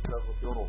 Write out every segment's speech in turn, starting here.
ونستغفره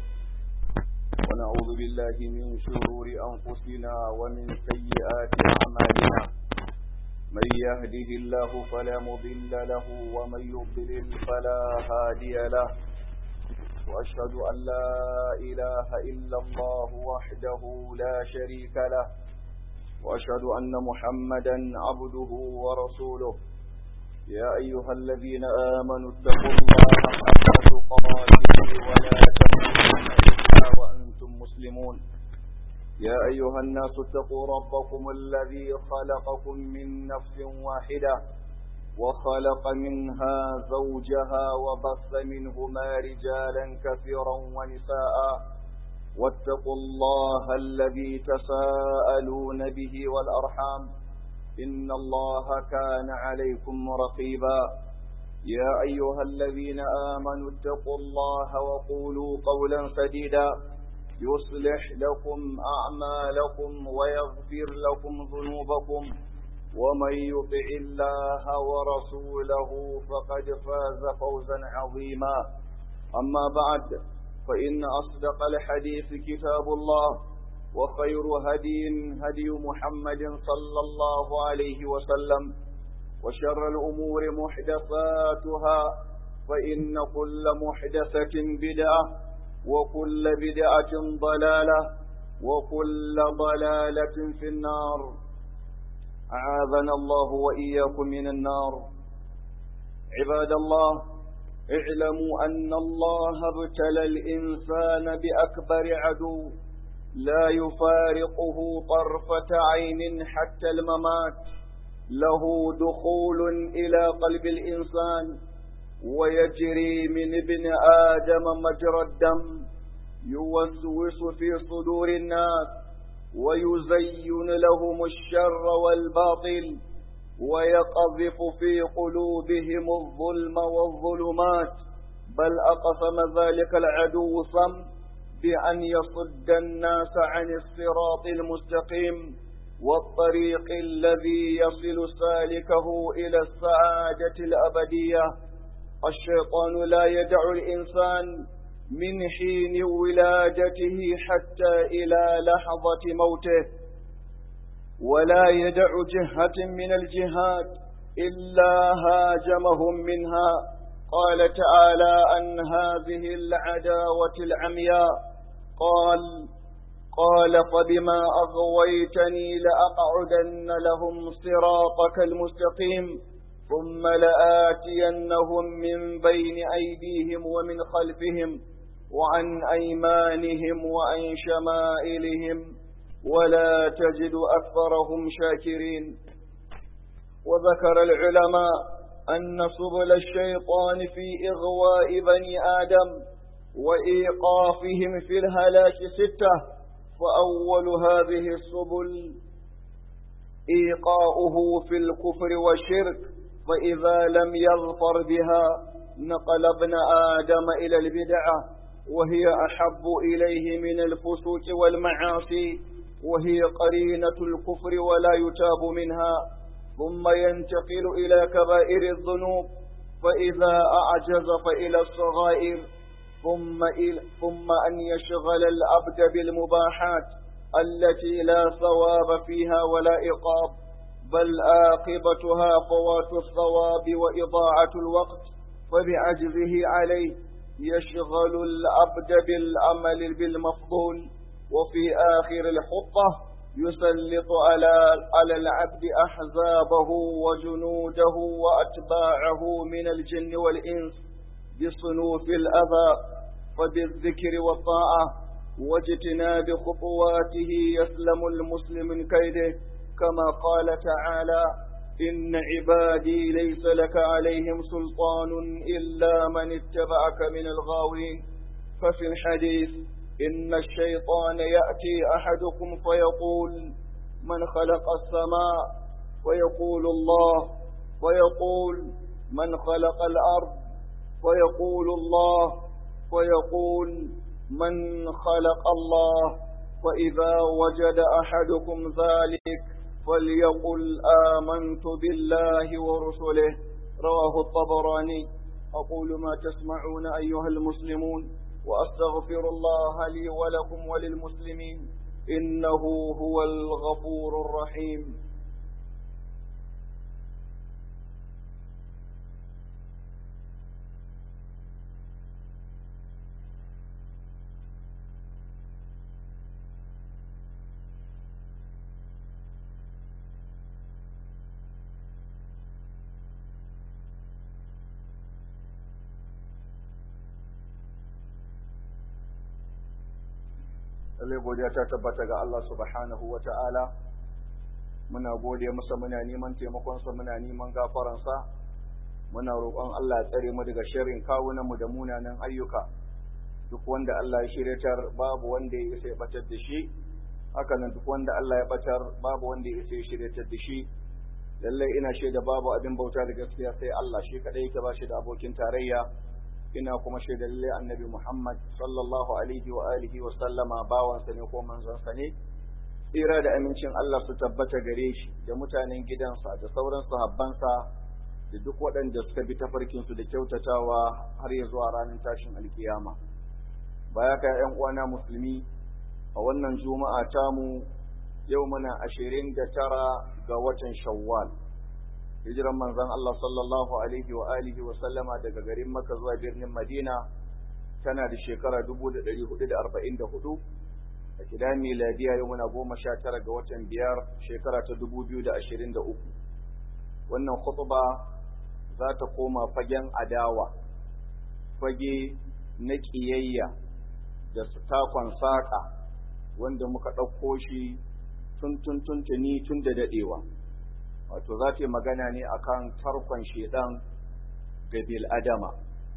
ونعوذ بالله من شرور أنفسنا ومن سيئات أعمالنا من يهده الله فلا مضل له ومن يضلل فلا هادي له وأشهد أن لا إله إلا الله وحده لا شريك له وأشهد أن محمدا عبده ورسوله يا أيها الذين آمنوا اتقوا الله حق تقاته ولا تموتن إلا وأنتم مسلمون يا أيها الناس اتقوا ربكم الذي خلقكم من نفس واحدة وخلق منها زوجها وبث منهما رجالا كثيرا ونساء واتقوا الله الذي تساءلون به والأرحام إن الله كان عليكم رقيبا يا أيها الذين آمنوا اتقوا الله وقولوا قولا سديدا يصلح لكم أعمالكم ويغفر لكم ذنوبكم ومن يطع الله ورسوله فقد فاز فوزا عظيما أما بعد فإن أصدق الحديث كتاب الله وخير هدي هدي محمد صلى الله عليه وسلم وشر الأمور محدثاتها فإن كل محدثة بدعة وكل بدعة ضلالة وكل ضلالة في النار أعاذنا الله وإياكم من النار عباد الله اعلموا أن الله ابتلى الإنسان بأكبر عدو لا يفارقه طرفة عين حتى الممات له دخول إلى قلب الإنسان ويجري من ابن آدم مجرى الدم يوسوس في صدور الناس ويزين لهم الشر والباطل ويقذف في قلوبهم الظلم والظلمات بل أقسم ذلك العدو صم بأن يصد الناس عن الصراط المستقيم والطريق الذي يصل سالكه إلى السعادة الأبدية الشيطان لا يدع الإنسان من حين ولادته حتى إلى لحظة موته ولا يدع جهة من الجهات إلا هاجمهم منها قال تعالى عن هذه العداوة العمياء قال قال فبما أغويتني لأقعدن لهم صراطك المستقيم ثم لآتينهم من بين أيديهم ومن خلفهم وعن أيمانهم وعن شمائلهم ولا تجد أكثرهم شاكرين وذكر العلماء أن سبل الشيطان في إغواء بني آدم وإيقافهم في الهلاك ستة فأول هذه السبل إيقاؤه في الكفر والشرك فإذا لم يظفر بها نقل ابن آدم إلى البدعة وهي أحب إليه من الفسوق والمعاصي وهي قرينة الكفر ولا يتاب منها ثم ينتقل إلى كبائر الذنوب فإذا أعجز فإلى الصغائر ثم, إلى ثم أن يشغل العبد بالمباحات التي لا ثواب فيها ولا إقاب بل آقبتها فوات الثواب وإضاعة الوقت فبعجزه عليه يشغل العبد بالعمل بالمفضول وفي آخر الحطة يسلط على على العبد أحزابه وجنوده وأتباعه من الجن والإنس بصنوف الأذى فبالذكر والطاعة واجتناب خطواته يسلم المسلم من كيده كما قال تعالى إن عبادي ليس لك عليهم سلطان إلا من اتبعك من الغاوين ففي الحديث إن الشيطان يأتي أحدكم فيقول من خلق السماء ويقول الله ويقول من خلق الأرض ويقول الله ويقول من خلق الله فإذا وجد أحدكم ذلك فليقل آمنت بالله ورسله رواه الطبراني أقول ما تسمعون أيها المسلمون وأستغفر الله لي ولكم وللمسلمين إنه هو الغفور الرحيم lallai godiya ta tabbata ga Allah subhanahu wa ta'ala muna gode masa muna neman taimakonsa muna neman gafaransa muna roƙon Allah ya tsare mu daga sharrin kawunanmu da munanan ayyuka duk wanda Allah ya shiryatar babu wanda ya isa ya batar da shi haka nan duk wanda Allah ya batar babu wanda ya isa ya shiryatar da shi lallai ina shaida babu abin bauta da gaskiya sai Allah shi kadai yake ba shi da abokin tarayya ina kuma shaida lalle annabi Muhammad sallallahu alaihi wa alihi wa sallama bawansa ne ko manzonsa ne tsira da amincin Allah su tabbata gare shi da mutanen gidansa da sauran sahabbansa da duk waɗanda suka bi tafarkin su da kyautatawa har ya zuwa ranar tashin alkiyama baya ka ƴan uwana musulmi a wannan juma'a tamu yau muna ashirin da tara ga watan shawwal hijiran manzon Allah sallallahu alaihi wa alihi wa sallama daga garin Makka zuwa birnin Madina tana da shekara 1444 a kidan miladiya yau muna 19 ga watan biyar shekara ta 2023 wannan khutba za ta koma fagen adawa fage na kiyayya da takon saƙa wanda muka ɗauko shi tun tun tuntuni tun da daɗewa wato za ta yi magana ne akan tarkon shedan ga bil adama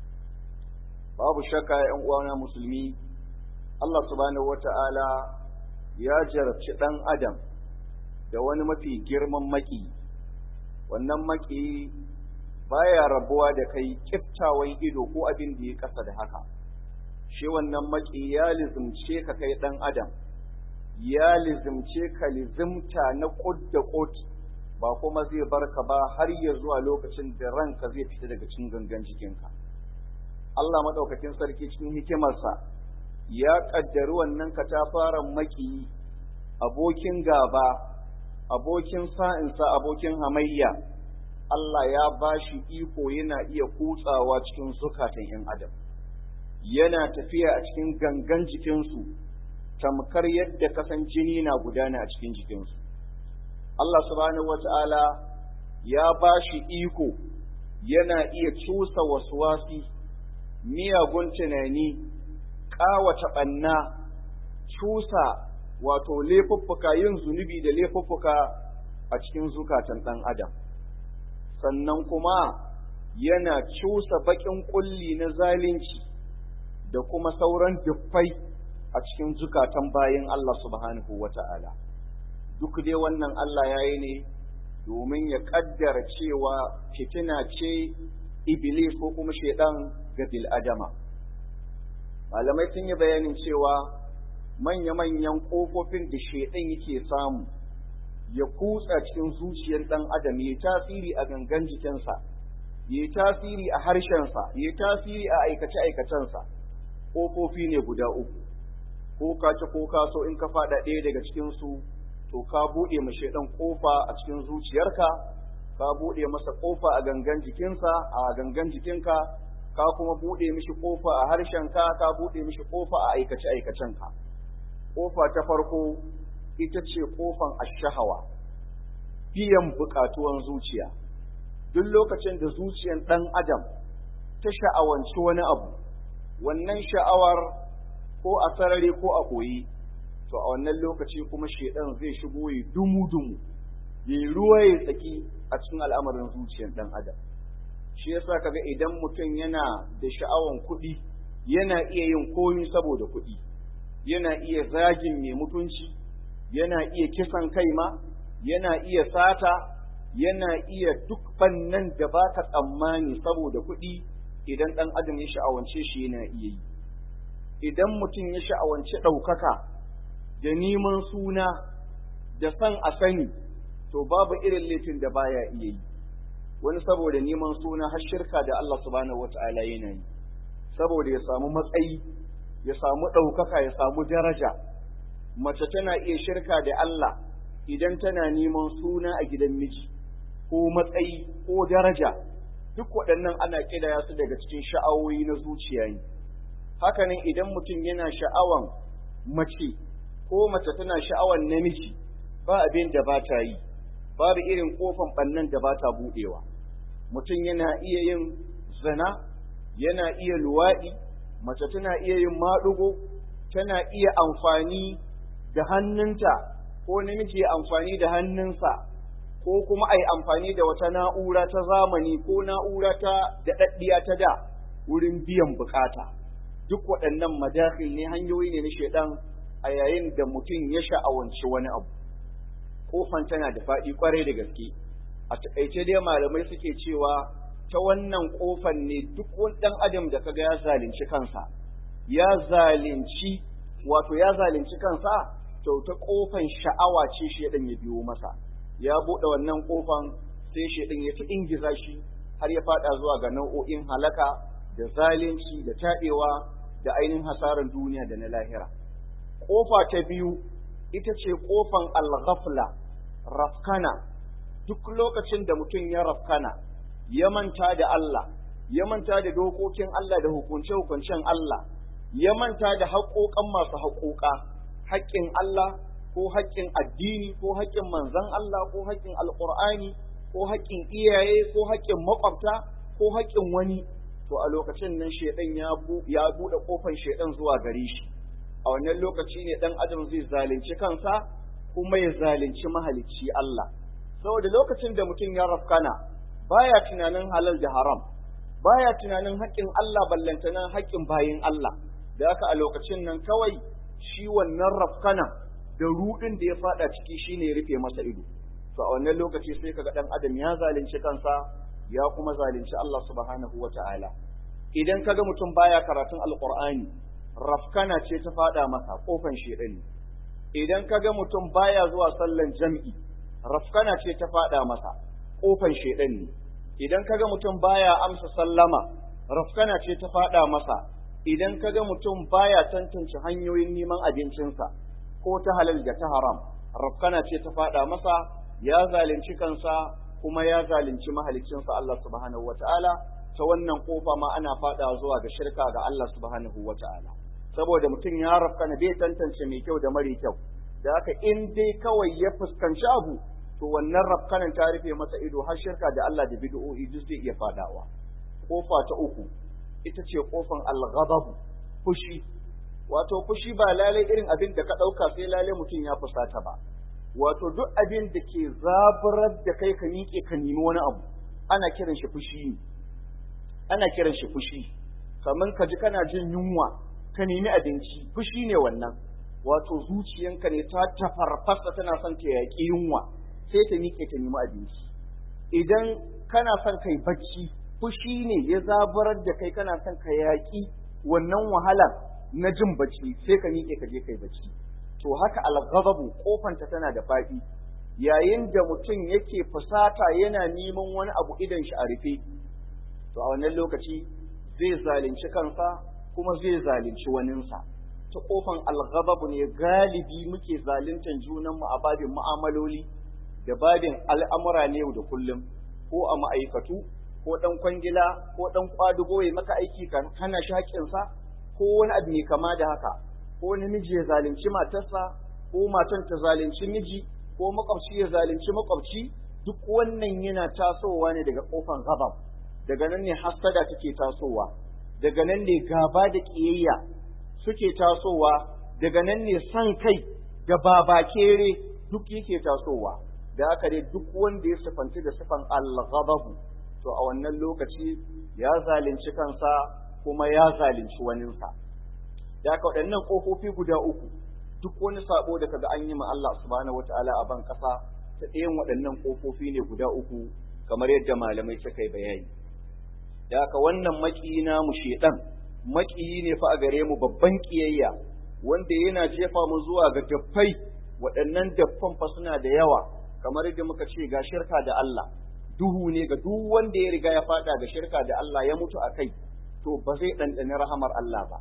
babu shakka yan uwana musulmi Allah subhanahu wata'ala ya jarabci dan adam da wani mafi girman maki wannan maki baya rabuwa da kai kiftawan ido ko abin da ya kasa da haka shi wannan maki ya lizimce ka kai dan adam ya lizimce ka lizimta na kud da kud ba kuma zai barka ba har ya zuwa lokacin da ranka zai fita daga cikin gangan jikinka. Allah maɗaukakin sarki cikin hikimarsa ya ƙaddari wannan katafaren maki abokin gaba, abokin sa'insa, abokin hamayya. Allah ya ba shi iko yana iya kutsawa cikin zukatan ‘yan adam, yana tafiya a cikin gangan jikinsu, tamkar yadda kasan jini na gudana a cikin jikinsu. Allah subhanahu wata'ala ya ba shi iko yana iya cusa waswasi miyagun tunani ƙawata ɓanna cusa wato laifuffuka yin zunubi da laifuffuka a cikin zukatan ɗan adam sannan kuma yana cusa baƙin ƙulli na zalunci da kuma sauran duffai a cikin zukatan bayan Allah subhanahu wata'ala. duk dai wannan Allah ya yi ne domin ya kaddara cewa fitina ce iblis ko kuma shaidan ga bil'adama. Malamai sun yi bayanin cewa manya-manyan ƙofofin da shaidan yake samu ya kutsa cikin zuciyar ɗan adam ya tasiri a gangan jikinsa, ya tasiri a harshensa, ya tasiri a aikace-aikacensa, ƙofofi ne guda uku, ko ka ci ko ka so in ka faɗa ɗaya daga cikinsu to ka buɗe ma shaidan ƙofa a cikin zuciyarka ka buɗe masa ƙofa a gangan jikinsa a gangan jikinka ka kuma buɗe mishi ƙofa a harshenka ka buɗe mishi ƙofa a aikace aikacenka ƙofa ta farko ita ce ƙofan ashahawa biyan buƙatuwan zuciya duk lokacin da zuciyar ɗan adam ta sha'awanci wani abu wannan sha'awar ko a sarari ko a ɓoye to a wannan lokaci kuma shedan zai shigo ya dumu-dumu ya ruwa ya tsaki a cikin al'amarin zuciyar ɗan adam shi yasa kaga idan mutum yana da sha'awan kuɗi yana iya yin komi saboda kuɗi yana iya zagin mai mutunci yana iya kisan kai ma yana iya sata yana iya duk bannan da ba ka tsammani saboda kuɗi idan ɗan adam ya sha'awance shi yana iya yi idan mutum ya sha'awance ɗaukaka da neman suna da san a sani to babu irin laifin da baya iya yi wani saboda neman suna har shirka da Allah subhanahu wata'ala yana yi saboda ya samu matsayi ya samu ɗaukaka ya samu daraja mace tana iya shirka da Allah idan tana neman suna a gidan miji ko matsayi ko daraja duk waɗannan ana ƙidaya su daga cikin sha'awoyi na zuciya ne hakanan idan mutum yana sha'awan mace ko mace tana sha'awan namiji ba abin da ba ta yi babu irin kofan ɓannan da ba ta buɗewa mutum yana iya yin zina yana iya luwaɗi mace tana iya yin maɗugo tana iya amfani da hannunta ko namiji ya amfani da hannunsa ko kuma a yi amfani da wata na'ura ta zamani ko na'ura ta daɗaɗɗiya ta da wurin biyan bukata duk waɗannan madakhil ne hanyoyi ne na shaidan a yayin da mutum ya sha'awanci wani abu kofan tana da faɗi kwarai da gaske a taƙaice dai malamai suke cewa ta wannan kofan ne duk wani ɗan adam da kaga ya zalunci kansa ya zalunci wato ya zalunci kansa to ta kofan sha'awa ce shaidan ya biyo masa ya buɗe wannan kofan sai shaidan ya ta ingiza shi har ya faɗa zuwa ga nau'o'in halaka da zalunci da taɗewa da ainihin hasarar duniya da na lahira kofa ta biyu ita ce kofan al-ghafla rafkana duk lokacin da mutum ya rafkana ya manta da Allah ya manta da dokokin Allah da hukunce-hukuncen Allah ya manta da haƙoƙan masu haƙoƙa haƙƙin Allah ko haƙƙin addini ko haƙƙin manzon Allah ko haƙƙin alƙur'ani ko haƙƙin iyaye ko haƙƙin maƙwabta ko haƙƙin wani to a lokacin nan shedan ya ya bude kofar shedan zuwa gare shi a wannan lokaci ne dan adam zai zalunci kansa kuma ya zalunci mahalicci Allah saboda lokacin da mutum ya rafkana baya tunanin halal da haram baya tunanin haƙƙin Allah ballantana haƙƙin bayin Allah da haka a lokacin nan kawai shi wannan rafkana da rudin da ya fada ciki shine ya rufe masa ido to a wannan lokaci sai kaga dan adam ya zalunci kansa ya kuma zalunci Allah subhanahu wata'ala idan kaga mutum baya karatun alqur'ani rafkana ce ta fada masa kofan shedani idan kaga mutum baya zuwa sallan jam'i rafkana ce ta fada masa kofan shedani idan kaga mutum baya amsa sallama rafkana ce ta fada masa idan kaga mutum baya tantance hanyoyin neman abincinsa ko ta halal da ta haram rafkana ce ta fada masa ya zalunci kansa kuma ya zalunci mahaliccinsa Allah subhanahu wata'ala ta wannan kofa ma ana fada zuwa ga shirka ga Allah subhanahu wata'ala saboda mutum ya rafkana bai tantance mai kyau da mara kyau da haka in dai kawai ya fuskanci abu to wannan rafkanan ta rufe masa ido har shirka da Allah da bid'o'i duk zai iya fadawa kofa ta uku ita ce kofan al-ghadab fushi wato fushi ba lalai irin abin da ka dauka sai lalai mutum ya fusata ba wato duk abin da ke zaburar da kai ka miƙe ka nemi wani abu ana kiran shi fushi ne ana kiran shi fushi kamar ka ji kana jin yunwa ka nemi abinci fushi ne wannan wato zuciyanka ne ta tafarfasa tana son ta yaƙi yunwa sai ta miƙe ta nemi abinci idan kana son kai bacci fushi ne ya zaburar da kai kana son ka yaƙi wannan wahalar na jin bacci sai ka miƙe ka je kai bacci to haka alghadabu kofanta tana da faɗi yayin da mutum yake fusata yana neman wani abu idan shi a rufe to a wannan lokaci zai zalunci kansa kuma zai zalunci waninsa ta kofan alghadabu ne galibi muke zaluntan junanmu a babin mu'amaloli da babin al'amura ne yau da kullum ko a ma'aikatu ko ɗan kwangila ko ɗan kwadugo ya maka aiki kan hana shaƙinsa ko wani abu ne kama da haka ko namiji ya zalunci matarsa ko matan ta zalunci miji ko makwabci ya zalunci makwabci duk wannan yana tasowa ne daga kofan ghadab daga nan ne hasada take tasowa daga nan ne gaba da kiyayya suke tasowa daga nan ne san kai da babakere duk yake tasowa da haka dai duk wanda ya sifanci da sifan al-ghadab to a wannan lokaci ya zalunci kansa kuma ya zalunci waninsa da haka waɗannan ƙofofi guda uku duk wani sabo da kaga an yi ma Allah subhanahu wataala a ban ƙasa ta ɗayan waɗannan ƙofofi ne guda uku kamar yadda malamai suka yi bayani da haka wannan maƙiyi na mu shedan maƙiyi ne fa a gare mu babban ƙiyayya wanda yana jefa mu zuwa ga daffai waɗannan daffan fa suna da yawa kamar yadda muka ce ga shirka da Allah duhu ne ga duk wanda ya riga ya faɗa ga shirka da Allah ya mutu a kai to ba zai ɗanɗani rahamar Allah ba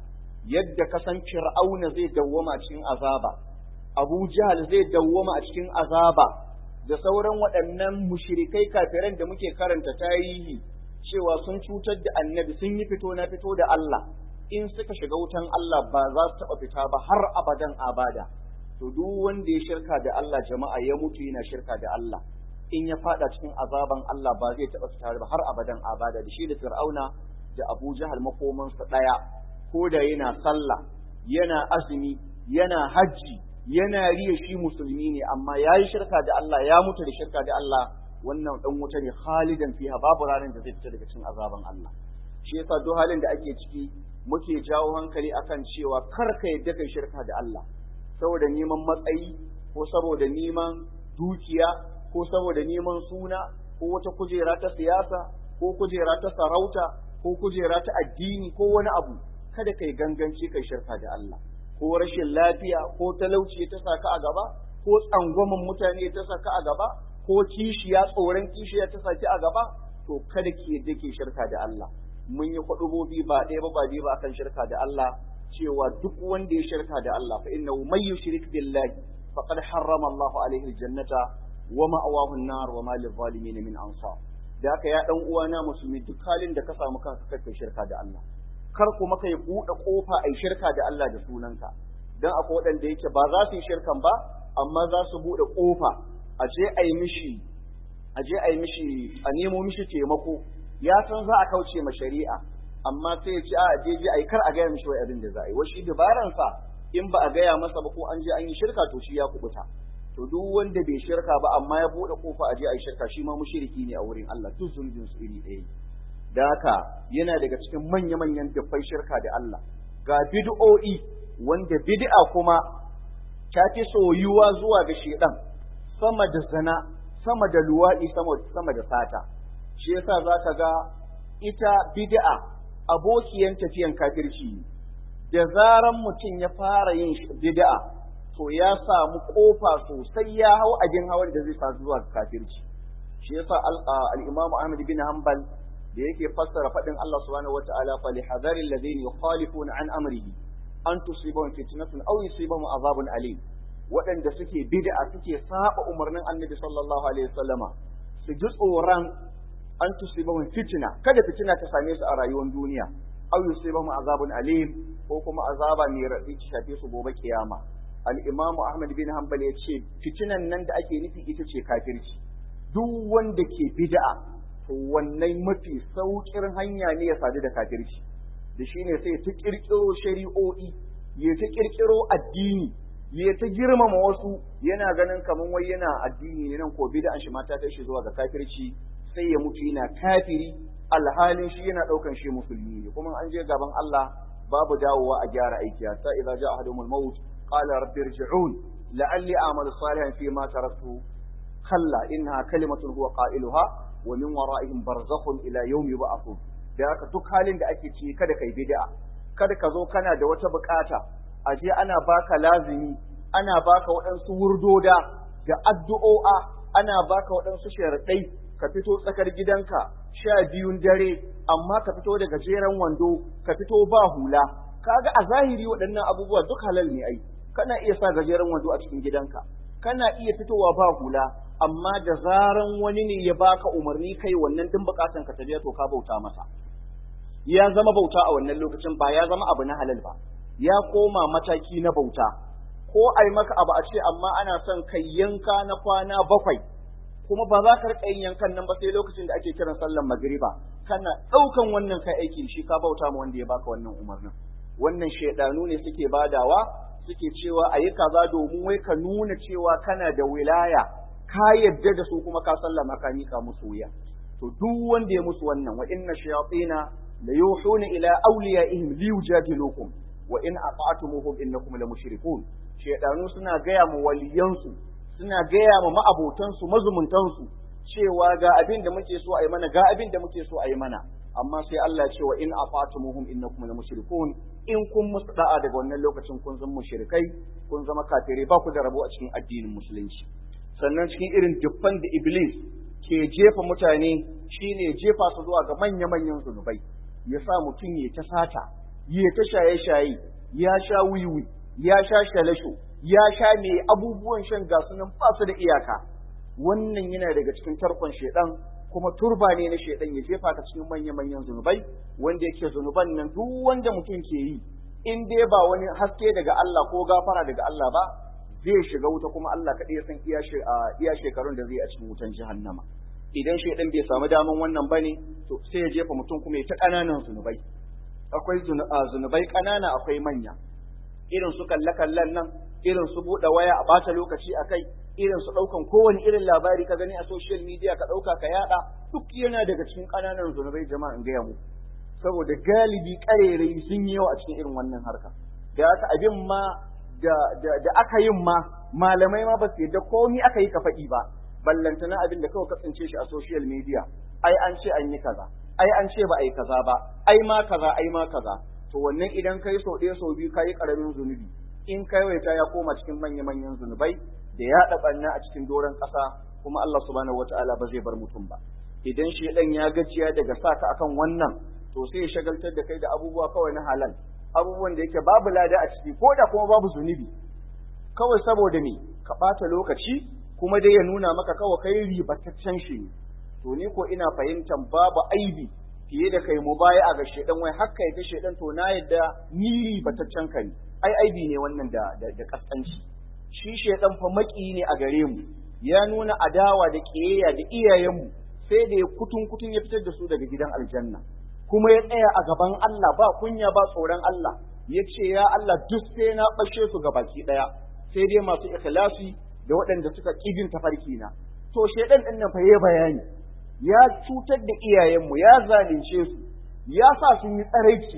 yadda ka san fir'auna zai dawwama cikin azaba abu jahal zai dawwama a cikin azaba da sauran waɗannan mushrikai kafiran da muke karanta tarihi cewa sun cutar da annabi sun yi fito na fito da Allah in suka shiga wutan Allah ba za su taɓa fita ba har abadan abada to duk wanda ya shirka da Allah jama'a ya mutu yana shirka da Allah in ya fada cikin azaban Allah ba zai taɓa fita ba har abadan abada da shi da Fir'auna da Abu Jahal makomansa ɗaya ko da yana sallah yana azumi yana hajji yana riya shi musulmi ne amma ya yi shirka da Allah ya mutu da shirka da Allah wannan dan wuta ne khalidan fiha babu ranar da zai fita daga cikin azaban Allah shi yasa duk halin da ake ciki muke jawo hankali akan cewa kar ka yadda kai shirka da Allah saboda neman matsayi ko saboda neman dukiya ko saboda neman suna ko wata kujera ta siyasa ko kujera ta sarauta ko kujera ta addini ko wani abu kada kai ganganci kai shirka da Allah ko rashin lafiya ko talauci ta saka a gaba ko tsangwamin mutane ta saka a gaba ko kishiya tsoron kishiya ta saki a gaba to kada ki yadda ke shirka da Allah mun yi kwadubobi ba ɗaya ba ba biyu ba akan shirka da Allah cewa duk wanda ya shirka da Allah fa innahu may yushrik billahi faqad harrama Allahu alaihi aljannata wa ma'awahu an-nar wa ma lil-zalimin min ansar da haka ya dan uwana musulmi duk halin da ka samu kanka kai shirka da Allah kar kuma kai buɗe kofa ai shirka da Allah da sunanka dan akwai waɗanda yake ba za su yi shirkan ba amma za su buɗe kofa a je ai mishi a je ai mishi a nemo mishi taimako ya san za a kauce ma shari'a amma sai ya ce a je je ai kar a gaya mishi wai abin da za a yi washi dabaran sa in ba a gaya masa ba ko an je an yi shirka to shi ya kubuta to duk wanda bai shirka ba amma ya bude kofa a je ai shirka shi ma mushriki ne a wurin Allah duk zunubin su iri ɗaya da haka yana daga cikin manya manyan dubbai shirka da Allah ga bid'o'i wanda bid'a kuma ta fi soyuwa zuwa ga shedan sama da zina sama da luwaɗi sama da sata shi yasa za ka ga ita bid'a abokiyan tafiyan kafirci da zaran mutum ya fara yin bid'a to ya samu kofa sosai ya hau abin hawan da zai sa zuwa kafirci shi yasa al-Imam Ahmad bin Hanbal da yake fassara faɗin Allah subhanahu wata'ala fa lihadharil ladina yukhalifuna an amrihi an tusibahum fitnatun aw yusibahum azabun alim waɗanda suke bid'a suke saba umarnin Annabi sallallahu alaihi wasallama su ji tsoron an tusibahum fitna kada fitina ta same su a rayuwar duniya aw yusibahum azabun alim ko kuma azaba mai raɗi ta shafe su gobe kiyama al-Imam Ahmad bin Hanbal ya ce fitinan nan da ake nufi ita ce kafirci duk wanda ke bid'a to wannan mafi sauƙin hanya ne ya sadu da kafirci da shine sai ta kirkiro shari'o'i ya ta kirkiro addini ya ta girmama wasu yana ganin kaman wai yana addini ne nan ko bid'an shi mata ta shi zuwa ga kafirci sai ya mutu yana kafiri alhalin shi yana daukan shi musulmi ne kuma an je gaban Allah babu dawowa a gyara aiki ta idza ja'a ahadumul maut qala rabbi irji'un la'alli a'malu salihan fi ma taraktu kalla innaha kalimatun huwa qailuha wa min wara'ihim barzakhun ila yawmi yub'athun da haka duk halin da ake ci kada kai bid'a kada ka zo kana da wata bukata a je ana baka lazimi ana baka waɗansu wurdoda da addu'o'a ana baka waɗansu sharaɗai ka fito tsakar gidanka sha biyun dare amma ka fito da gajeren wando ka fito ba hula kaga a zahiri waɗannan abubuwa duk halal ne ai kana iya sa gajeren wando a cikin gidanka kana iya fitowa ba hula amma da zaran wani ne ya baka umarni kai wannan din bukatan ka tafiya to ka bauta masa ya zama bauta a wannan lokacin ba ya zama abu na halal ba ya koma mataki na bauta ko ai maka abu a ce amma ana son kai yanka na kwana bakwai kuma ba za ka rika yin yankan nan ba sai lokacin da ake kiran sallar magriba kana ɗaukan wannan kai aiki shi ka bauta ma wanda ya baka wannan umarnin wannan shaidanu ne suke badawa suke cewa ayi kaza domin wai ka nuna cewa kana da wilaya ka yadda da su kuma ka sallama ka mika musu wuya to duk wanda ya musu wannan wa inna shayatina la yuhuna ila awliyaihim liyujadilukum wa in ata'tumuhum innakum la mushrikun shedanu suna gaya mu waliyansu suna gaya ma ma'abotansu mazumuntansu cewa ga abin da muke so a yi mana ga abin da muke so a yi mana amma sai Allah ya ce wa in ata'tumuhum innakum la mushrikun in kun musu da'a daga wannan lokacin kun zama mushrikai kun zama kafirai ba ku da rabo a cikin addinin musulunci sannan cikin irin dubban da iblis ke jefa mutane shine jefa su zuwa ga manya-manyan zunubai ya sa mutum ya ta sata ya ta shaye-shaye ya sha wiwi ya sha shalasho ya sha mai abubuwan shan gasu nan ba su da iyaka wannan yana daga cikin tarkon shedan kuma turba ne na shedan ya jefa ka cikin manya-manyan zunubai wanda yake zunuban nan duk wanda mutum ke yi in dai ba wani haske daga Allah ko gafara daga Allah ba zai shiga wuta kuma Allah kaɗai ya san iya shekarun da zai a cikin wutan jahannama idan shedan bai samu daman wannan bane to sai ya jefa mutum kuma ya ta ƙananan zunubai akwai zunubai ƙanana akwai manya irin su kalle-kallen nan irin su buɗe waya a bata lokaci a kai irin su ɗaukan kowane irin labari ka gani a social media ka ɗauka ka yaɗa duk yana daga cikin ƙananan zunubai jama'a in gaya mu saboda galibi ƙarerai sun yi yawa a cikin irin wannan harka da haka abin ma da, da, aka yin ma malamai ma ba su yadda komi aka yi ka faɗi ba ballantana abin da kawai ka tsince shi a social media ai an ce an yi kaza ai an ce ba a yi kaza ba ai ma kaza ai ma kaza to wannan idan kai sau ɗaya sau biyu kayi ƙaramin zunubi in kai waita ya koma cikin manya-manyan zunubai da ya ɗaɓanna a cikin doron ƙasa kuma Allah subhanahu wata'ala ba zai bar mutum ba idan shi ɗan ya gajiya daga sa ka akan wannan to sai ya shagaltar da kai da abubuwa kawai na halal abubuwan da yake babu lada a ciki ko da kuma babu zunubi kawai saboda me ka ɓata lokaci kuma dai ya nuna maka kawai kai ribataccen shi ne to ni ko ina fahimtar babu aibi fiye da kai mubaya ga shedan wai hakka ita shedan to na yadda ni bataccen ka ne ai aibi ne wannan da da, da kaskanci shi shedan fa maki ne a gare mu ya nuna adawa da kiyayya da iyayenmu sai da ya kutun kutun ya fitar da su daga gidan aljanna kuma ya tsaya a gaban Allah ba kunya ba tsoron Allah ya ce ya Allah duk sai na bashe su baki daya sai dai masu ikhlasi da waɗanda suka kibin tafarki na to shedan din nan fa yayi bayani ya cutar da iyayenmu ya zalunce su ya sa sun yi tsaraici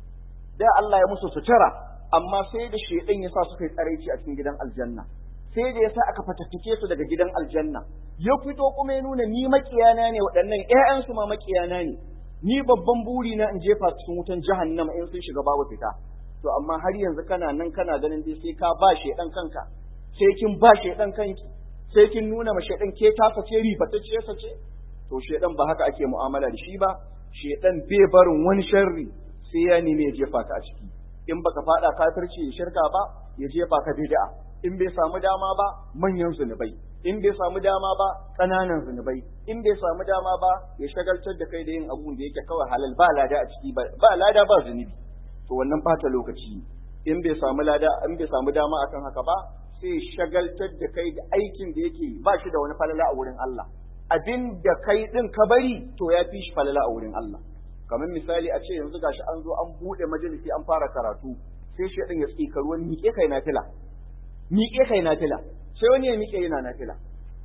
da Allah ya musu sutura amma sai da shedan ya sa suka yi tsaraici a cikin gidan aljanna sai da ya sa aka fatattake su daga gidan aljanna ya fito kuma ya nuna ni makiyana ne waɗannan ƴaƴansu ma makiyana ne ni babban buri na in jefa cikin wutan jahannama in sun shiga babu fita to amma har yanzu kana nan kana ganin dai sai ka ba shedan kanka sai kin ba shedan kanki sai kin nuna ma shedan ke tasa ce ribatacce ce to shedan ba haka ake mu'amala da shi ba shedan bai barin wani sharri sai ya nemi ya jefa ka a ciki in baka fada kafirci ya shirka ba ya jefa ka bid'a in bai samu dama ba manyan zunubai in bai samu dama ba ƙananan zunubai in bai samu dama ba ya shagaltar da kai da yin abun da yake kawai halal ba lada a ciki ba lada ba zunubi to wannan bata lokaci in bai samu lada in bai samu dama akan haka ba sai shagaltar da kai da aikin da yake ba shi da wani falala a wurin Allah abin da kai din ka bari to ya fi shi falala a wurin Allah kamar misali a ce yanzu gashi an zo an bude majalisi an fara karatu sai shi din ya tsika ruwan miƙe kai na fila miƙe kai na fila sai wani ya miƙe yana na fila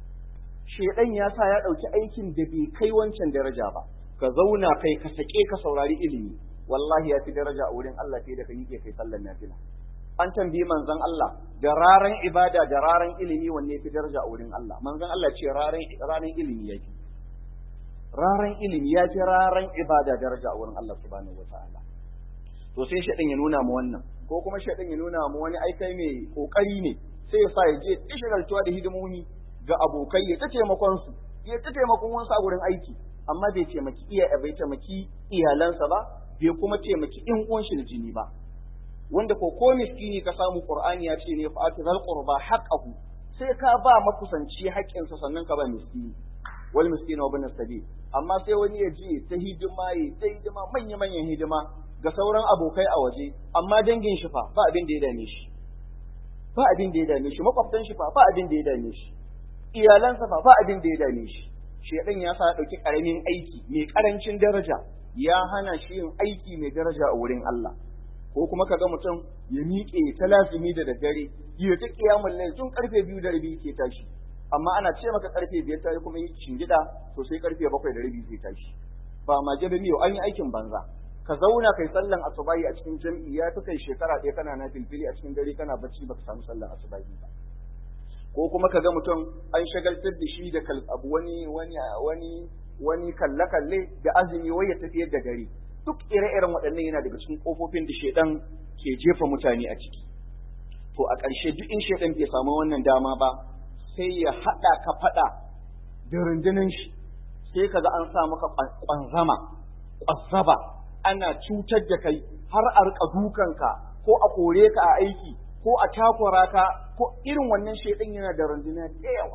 shedan ya sa ya ɗauki aikin da bai kai wancan daraja ba ka zauna kai ka sake ka saurari ilimi wallahi ya fi daraja a wurin Allah fiye da ka miƙe kai sallar nafila an tambayi manzon Allah da raran ibada da raran ilimi wanne fi daraja a wurin Allah manzon Allah ce raran raran ilimi yake raran ilimi ya fi raran ibada daraja a wurin Allah subhanahu wataala to sai shaɗin ya nuna mu wannan ko kuma shaɗin ya nuna mu wani aikai mai kokari ne sai ya sa ya je tishigaltuwa da hidimomi ga abokai ya ta taimakon su ya ta taimakon wasu a wurin aiki amma bai taimaki iya bai taimaki iyalansa ba bai kuma taimaki in uwan shi da jini ba wanda ko ko miskini ka samu qur'ani ya ce ne fa atizal qurba haqqahu sai ka ba makusanci haƙƙinsa sannan ka ba miskini wal miskina wa bin sabil amma sai wani ya ji ta hidima ya ta hidima manya manyan hidima ga sauran abokai a waje amma dangin shi fa ba abin da ya dame shi ba abin da ya dame shi makwabtan shi fa ba abin da ya dame shi iyalansa fa ba abin da ya dame shi shedan ya sa ya dauki karamin aiki mai karancin daraja ya hana shi yin aiki mai daraja a wurin Allah ko kuma kaga mutum ya miƙe ta lazimi da daddare ya ta kiyamul layl tun karfe biyu da rabi ke tashi amma ana ce maka karfe biyar ta kuma yi shingida to sai karfe bakwai da rabi zai tashi ba ma jabe miyo an yi aikin banza ka zauna kai sallan asubahi a cikin jam'i ya fi kai shekara ɗaya kana na filfili a cikin dare kana bacci baka samu sallan asubahi ba ko kuma ka ga mutum an shagaltar da shi da abu wani wani wani wani kalle kalle da azumi wai ya tafiyar da dare duk ire-iren waɗannan yana daga cikin kofofin da shedan ke jefa mutane a ciki to a ƙarshe duk in shedan bai samu wannan dama ba sai ya haɗa ka faɗa da rundunar shi sai kaga an sa maka ƙwanzama ƙwazzaba ana cutar da kai har a rika dukanka ko a kore ka a aiki ko a takura ka ko irin wannan shaidan yana da runduna da yawa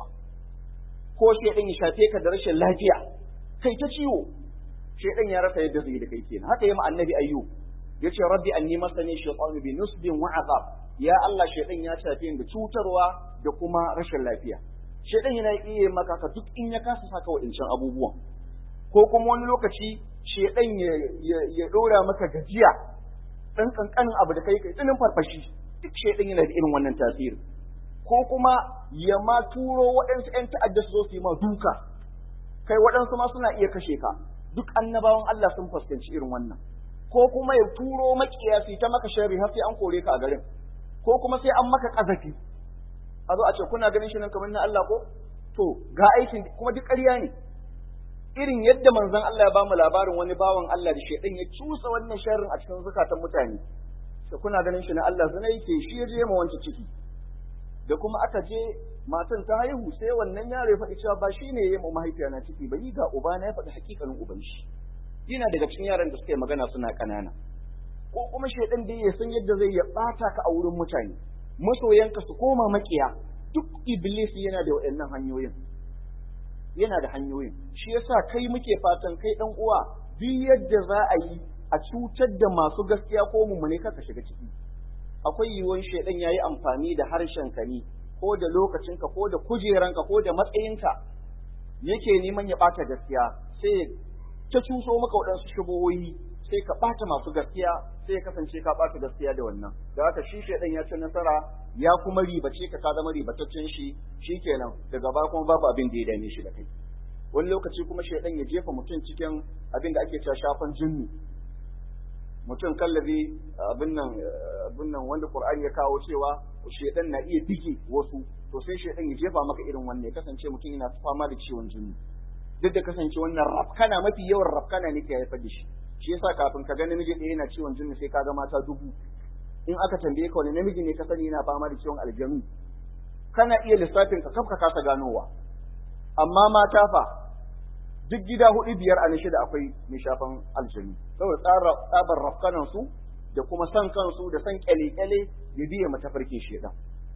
ko shaidan ya shafe ka da rashin lafiya kai ta ciwo shaidan ya rasa yadda zai da kai kenan haka yi ma annabi ayyub yace rabbi anni masani shaytanu bi nusbin wa azab ya Allah shaidan ya shafe ni da cutarwa da kuma rashin lafiya shaidan yana iya maka ka duk in ya kasa saka waɗancan abubuwan ko kuma wani lokaci shaidan ya ya dora maka gajiya dan kankanin abu da kai kai tsinin farfashi duk shaidan yana da irin wannan tasiri ko kuma ya ma turo waɗansu ‘yan ta'adda su zo su yi ma duka kai waɗansu ma suna iya kashe ka duk annabawan Allah sun fuskanci irin wannan ko kuma ya turo makiya su ta maka sharri har sai an kore ka a garin ko kuma sai an maka kazafi a zo a ce kuna ganin shi nan kamar na Allah ko to ga aikin kuma duk ƙarya ne irin yadda manzon Allah ya bamu labarin wani bawan Allah da shedan ya cusa wannan sharrin a cikin zukatan mutane to kuna ganin shi na Allah zina yake shi ya je ma wancan ciki da kuma aka je matan ta haihu sai wannan yaro ya faɗi cewa ba shi ne ya yi mahaifiya na ciki ba yi ga uba na ya faɗi hakikanin uban shi yana daga cikin yaran da suka yi magana suna ƙanana ko kuma shaidan da ya san yadda zai ya ɓata ka a wurin mutane masoyanka su koma makiya duk iblis yana da waɗannan hanyoyin yana da hanyoyin shi yasa kai muke fatan kai dan uwa duk yadda za a yi a cutar da masu gaskiya ko mummune kaka shiga ciki akwai yiwuwar shaidan ya yi amfani da harshenka ne ko da lokacinka ko da kujeranka ko da matsayinka yake neman ya ɓata gaskiya sai ta cuso maka waɗansu shubuhohi sai ka ɓata masu gaskiya sai ya kasance ka ɓata gaskiya da wannan da haka shi shaidan ya ci nasara ya kuma ribace ka ka zama ribataccen shi shikenan daga baya kuma babu abin da ya dame shi da kai wani lokaci kuma shaidan ya jefa mutum cikin abin da ake cewa shafan jinni mutum kallabi abin nan abin nan wanda Qur'ani ya kawo cewa shedan na iya bige wasu to sai shedan ya jefa maka irin wannan ya kasance mutum yana fama da ciwon jini duk da kasance wannan rafkana mafi yawan rafkana ne ke haifar da shi shi yasa kafin ka ga namiji ɗaya yana ciwon jini sai ka ga mata dubu in aka tambaye ka wani namiji ne ka sani yana fama da ciwon aljanu kana iya lissafin ka kafka kasa ganowa amma mata fa duk gida hudu biyar a na shida akwai mai shafan aljanu saboda tsabar rafkanan su da kuma san kansu da san kyale-kyale ya biya matafarkin shedan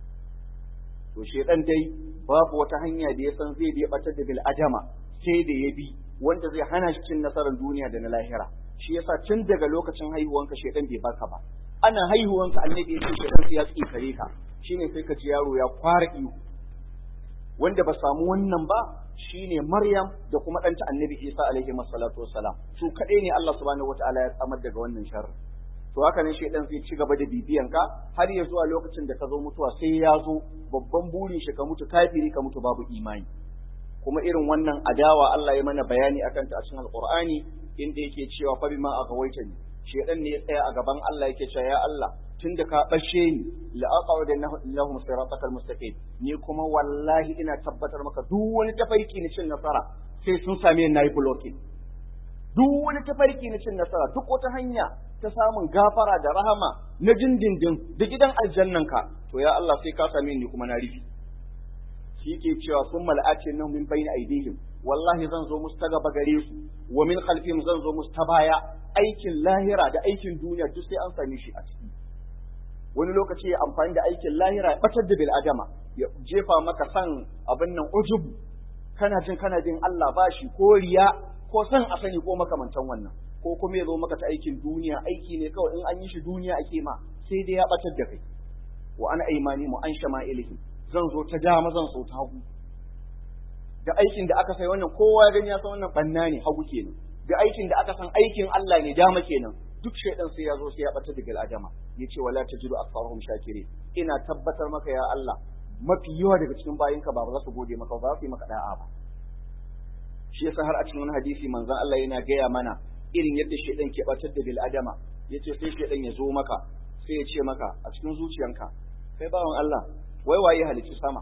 to shedan dai babu wata hanya da ya san zai biya batar da bil'adama sai da ya bi wanda zai hana shi cin nasarar duniya da na lahira shi yasa tun daga lokacin haihuwanka shedan bai baka ba ana haihuwanka annabi ya ce shedan ya tsikare ka shine sai ka ji yaro ya kwara ihu wanda ba samu wannan ba shine Maryam da kuma ɗanta Annabi Isa alaihi wassalatu wassalam su kaɗai ne Allah subhanahu wataala ya tsamar daga wannan sharri to haka ne shaidan zai ci gaba da bibiyan ka har ya zuwa lokacin da ka zo mutuwa sai ya zo babban burin shi ka mutu kafiri ka mutu babu imani kuma irin wannan adawa Allah ya mana bayani akan ta a cikin Alqur'ani inda yake cewa fa bima aghwaytani shaidan ne ya tsaya a gaban Allah yake cewa ya Allah tun da ka ɓashe ni la'aƙawa da lahum siratakal mustaqim ni kuma wallahi ina tabbatar maka duk wani tafarki na cin nasara sai sun same ni nayi blocking duk wani tafarki na cin nasara duk wata hanya ta samun gafara da rahama na dindindin da gidan aljannan ka to ya Allah sai ka same ni kuma na rufi shi ke cewa sun mal'ace nan min bayna aidihim wallahi zan zo musu ta gaba gare su wa min khalfihim zan zo musu ta baya aikin lahira da aikin duniya duk sai an same shi a ciki wani lokaci ya amfani da aikin lahira ya batar da bil'adama ya jefa maka san abin nan ujubu kana jin kana jin Allah ba shi ko riya ko san a sani ko makamantan wannan ko kuma ya zo maka ta aikin duniya aiki ne kawai in an yi shi duniya ake ma sai dai ya batar da kai wa ana aimani mu an shama ilihim zan zo ta dama zan so ta hagu da aikin da aka sai wannan kowa ya gani ya san wannan banna ne hagu kenan da aikin da aka san aikin Allah ne dama kenan duk shaidan sai ya zo sai ya bata da bil'adama ya ce wala tajidu aktharuhum shakirin ina tabbatar maka ya Allah mafi yawa daga cikin bayinka ba za su gode maka ba za su yi maka da'a ba shi yasa har a cikin wani hadisi manzon Allah yana gaya mana irin yadda shaidan ke batar da bil'adama yace sai shaidan ya zo maka sai ya ce maka a cikin zuciyanka kai bawan Allah wai waye halicci sama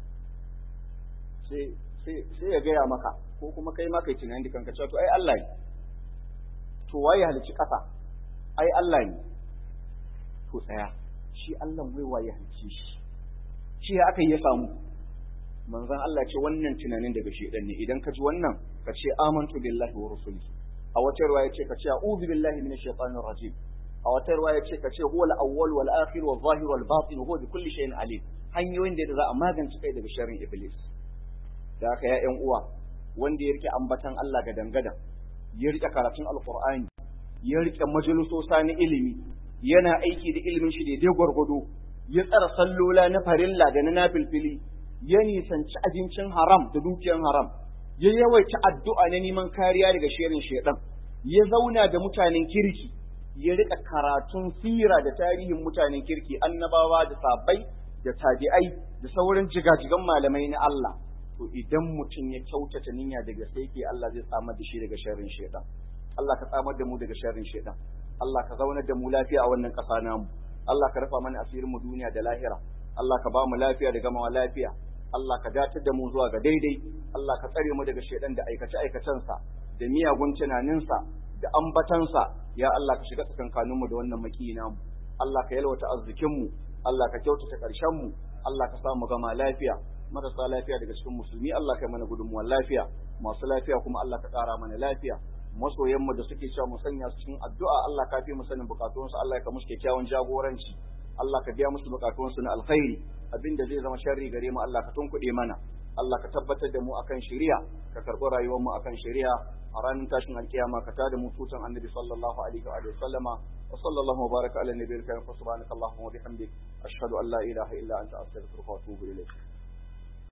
sai sai sai ya gaya maka ko kuma kai ma kai tunani da kanka cewa to ai Allah ne to waye halicci kasa ai Allah ne to tsaya shi Allah wai waye halicci shi shi ya aka yi ya samu manzon Allah ce wannan tunanin daga shedan ne idan ka ji wannan ka ce amantu billahi wa rusuli a wata ruwaya ce ka ce a'udhu billahi minash shaitanir rajim a a wata riwaya ce ka ce huwa al-awwal wal akhir wal zahir wal batin huwa bi kulli shay'in alim hanyoyin da za a magance kai daga sharrin iblis da haka ya ƴan uwa wanda ya rike ambatan Allah ga dangada ya rike karatun alqur'ani ya rike majalisosa na ilimi yana aiki da ilimin shi daidai gwargwado ya tsara sallola na farilla da na nafilfili ya nisanci abincin haram da dukiyar haram ya yawaita addu'a na neman kariya daga shirin shedan ya zauna da mutanen kirki ya rika karatun sira da tarihin mutanen kirki annabawa da sabai da tabi'ai da sauran jigajigan malamai na Allah to idan mutum ya kyautata niyya daga sai ke Allah zai tsamar da shi daga sharrin shedan Allah ka tsamar da mu daga sharrin shedan Allah ka zaunar da mu lafiya a wannan ƙasa namu Allah ka rufa mana asirin mu duniya da lahira Allah ka ba mu lafiya da gamawa lafiya Allah ka datar da mu zuwa ga daidai Allah ka tsare mu daga shedan da aikace aikacensa da miyagun tunaninsa da ambatansa ya Allah ka shiga tsakankanin mu da wannan maki namu Allah ka yalwata arzikin mu Allah ka kyautata ƙarshen mu Allah ka sa mu gama lafiya marasa lafiya daga cikin musulmi Allah ka mana gudunmuwar lafiya masu lafiya kuma Allah ka ƙara mana lafiya masoyanmu da suke cewa mu sanya su cikin addu'a Allah ka fi mu sanin bukatunsu Allah ka musu kyakkyawan jagoranci Allah ka biya musu bukatunsu na alkhairi abinda zai zama sharri gare mu Allah ka tunkuɗe mana Allah ka tabbatar da mu akan shari'a ka karɓi rayuwar mu akan shari'a a ranar tashin alkiyama ka tada mu tutan annabi sallallahu alaihi wa sallama wa sallallahu wa baraka ala nabiyil karim subhanakallahumma wa bihamdik ashhadu an la ilaha illa anta astaghfiruka wa atubu ilayk